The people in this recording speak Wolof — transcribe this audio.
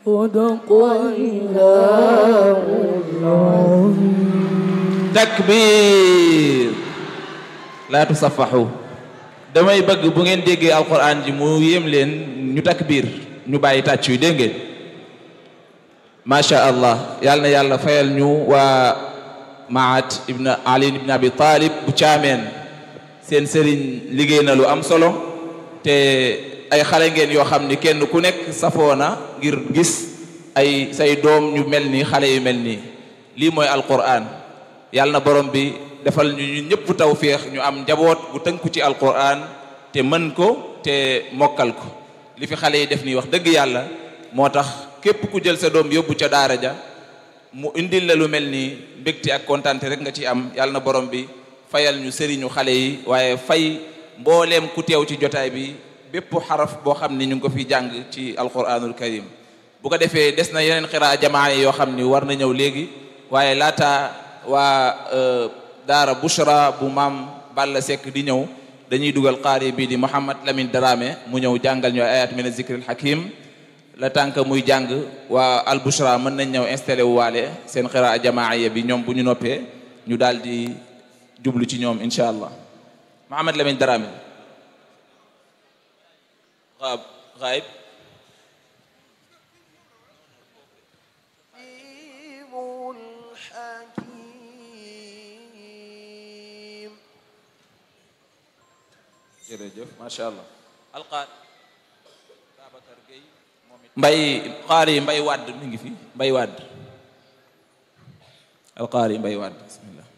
صدق الله العظيم takbir laa tusafaxu damay bëgg bu ngeen déggee alquran ji mu yéem leen ñu takbir ñu bàyyi tàcc yu dégg ngeen macha allah yàlla na yàlla fayal ñu waa maat ibn ali ibn abi talib bu caameen seen sëriñ liggéey na lu am solo te ay xale ngeen yoo xam ni kenn ku nekk safoona ngir gis ay say doom ñu mel nii xale yu mel nii lii mooy alquran yàlla na borom bi defal ñu ñu ñëpp tawféex ñu am njaboot bu tënku ci alquran te mën ko te mokkal ko li fi xale yi def nii wax dëgg yàlla moo tax képp ku jël sa doom yóbbu ca daara ja mu indil la lu mel nii mbégte ak kontaante rek nga ci am yàlla na borom bi fayal ñu sëriñu xale yi waaye fay mbooleem ku teew ci jotaay bi bépp xaraf boo xam ni ñu ngi ko fi jàng ci alquranul karim bu ko defee des na yeneen xiraa jamaa yi yoo xam ni war na ñëw léegi waaye laata waa daara Bushra bu maam Balla Seck di ñëw dañuy dugal qaari bii di Mouhamad Lamine Darame mu ñëw jàngal ñu ayat min zikril hakim la tànk muy jàng waa al Bushra mën nañ ñëw installé wu waale seen xiraa jamaaya bi ñoom bu ñu noppee ñu daal di jublu ci ñoom incha allah Mouhamad Lamine Darame غاب غايب الحكيم jërëjëf macha allah alqaar Babacar Gueye moom it mbay xaar yi mbay wàdd mi ngi fi mbay wàdd alqaar yi mbay wàdd bismillah